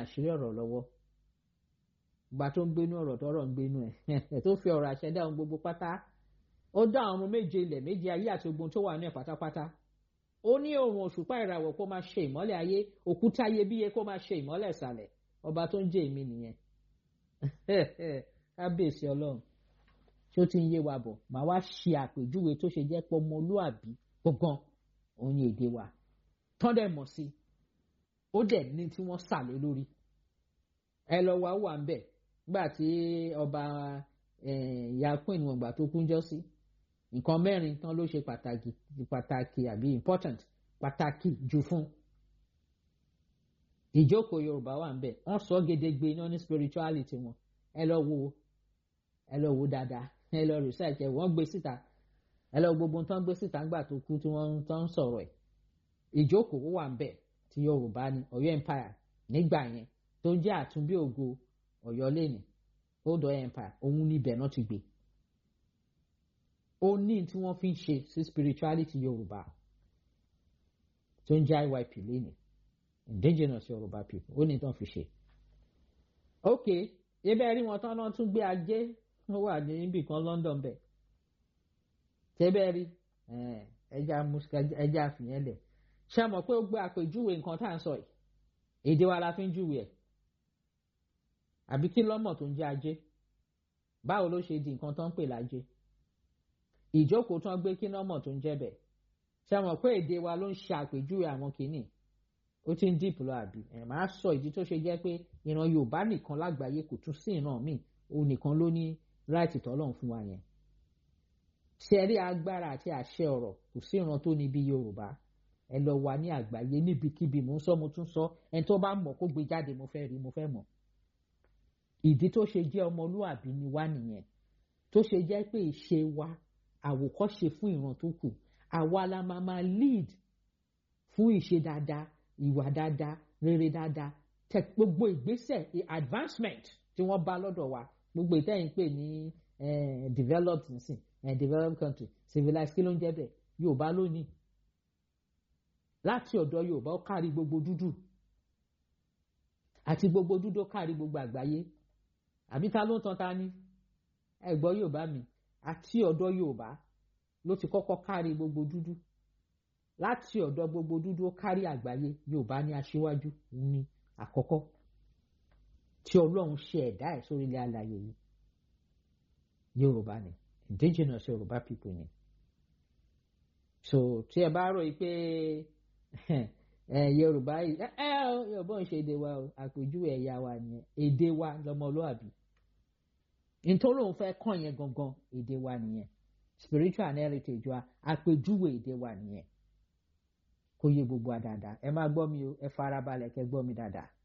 àṣírí ọ̀rọ̀ lọ́wọ́ ìgbà tó ń gbénú ọ̀rọ̀ tọ́rọ̀ ń gbénú ẹ̀ tó fi ọ̀rọ̀ àṣẹ dá ohun gbogbo pátá ó dá àwọn ọmọ méje ilẹ̀ méje ayé àti ogun tó wà ní ẹ̀ pátápátá ó ní òrùn òṣùpá ìràwọ̀ kó máa ṣe ìmọ́lẹ̀ ayé òkúta iyebíye kó máa ṣe ìmọ́lẹ̀ ìsàlẹ̀ ọba tó ń jẹ́ èmi nìyẹn kábíyèsí ọlọ́run tí ó ti ń yé wa bọ̀ màá wá ṣe àpèjúwe tó ṣe jẹ́ pé ọmọlúàbí gbọ̀ngàn òun ni èdè wa tán dẹ̀ mọ̀ sí ó dẹ̀ ní tí wọ́n sà lé lórí ẹ lọ wá wà ń bẹ̀ nígbà tí ọba ìyá queen wọn gbà tó kúnjọ́ sí nǹkan mẹ́rin tán ló ṣe pàtàkì pàtàkì àbí important pàtàkì jù fún ìjókòó yorùbá wà ń bẹ̀ wọ́n sọ gedegbe náà ní spirituality wọn ẹ lọ wo ẹ lọ wo dáadáa ẹ lọ research ẹ wọ́n gbé síta ẹ lọ gbogbo tán gbé síta ńgbà tó kú tí wọ́n tán sọ̀rọ̀ ẹ̀ ìjókòó wà ń bẹ̀ ti yorùbá ní ọ̀yọ́ empire nígbà yẹn tó ń jẹ́ àtúnbí ògo ọ̀yọ́ lẹ́nìí old ọ̀yọ́ empire òun níbẹ̀ náà ti gbé ó ní tí wọ́n fi ń ṣe sí spirituality yorùbá tó ń jẹ́ iyp lẹ́nìí indigenous yorùbá people ó ní tí wọ́n fi ṣe. ok ibẹ̀ rí wọn tán náà tún gbé ajé wọ́n wà níbì kan london bẹ̀ tẹ́bẹ̀ rí ẹja àfihàn lẹ̀ ṣé mọ̀ pé ó gbé àpèjúwe nǹkan tá à ń sọ yìí èdè wa la fi ń júwe ẹ̀ àbí kí lọ́mọ̀ tó ń jẹ́ ajé báwo ló ṣe di nǹkan tó ń pè lájé ìjókòó tán gbé kí lọ́mọ̀ tó ń jẹ́ bẹ̀ ṣé mọ̀ pé èdè wa ló ń ṣe àpèjúwe àwọn kìíní ó ti ń dìpọ̀ lọ àbí ẹ̀ máa sọ ìdí tó ṣe jẹ́ pé ìran yorùbá nìkan lágbàáyé kò tún sí ìran míì òun nìkan ló ní ráìtì tọ́lọ́run fún wa yẹn ṣe rí agbára àti àṣẹ ọ̀rọ̀ kò sí ìran tó ní bí yorùbá ẹ lọ wà ní àgbáyé níbikíbi mò ń sọ mo tún sọ ẹni tó bá mọ̀ kó gbé jáde mo fẹ́ rí mo fẹ́ mọ̀ ìdí tó ṣe jẹ́ ọmọlúàbí ni wá nìyẹn tó ṣe jẹ́ pé ìṣe wa àwòkọ́ṣe fún ìran tó kù àwa la máa máa lead fún ìṣe dáadáa ìwà dáadáa rere dáadáa tẹ gbogbo ìgbésẹ̀ advancement tí wọ́n bá lọ́dọ̀ wa gbogbo ìtẹ́yìn pè ní developed nsìn developed country civilized kí ló ń jẹ́ bẹ́ẹ̀ yorùbá lónìí láti ọ̀dọ̀ yorùbá ó kárí gbogbo dúdú àti gbogbo dúdú ó kárí gbogbo àgbáyé àbí ta ló ń tan ta ni ẹ gbọ́ yorùbá mi àti ọ̀dọ̀ yorùbá ló ti kọ́kọ́ kárí gbogbo dúdú láti ọ̀dọ̀ gbogbo dúdú ó kárí àgbáyé yorùbá ní aṣíwájú ní àkọ́kọ́ tí ọlọ́run ṣe ẹ̀dá ẹ̀ sórí ilẹ̀ alàyè yìí yorùbá ni indigenous yorùbá people ni so tí ẹ bá rò yìí pé yorùbá yìí ẹ ẹ yorùbá ń ṣe èdè wa o àpèjúwe ẹ̀yà wa nìyẹn èdè wa lọmọlúàbí nítorí òun fẹ́ kàn yẹn gangan èdè wa nìyẹn spiritual and heritage wa àpèjúwe èdè wa nìyẹn kó yé gbogbo wa dáadáa ẹ máa gbọ́ mi o ẹ farabalẹ̀ kẹ́ gbọ́ mi dáadáa.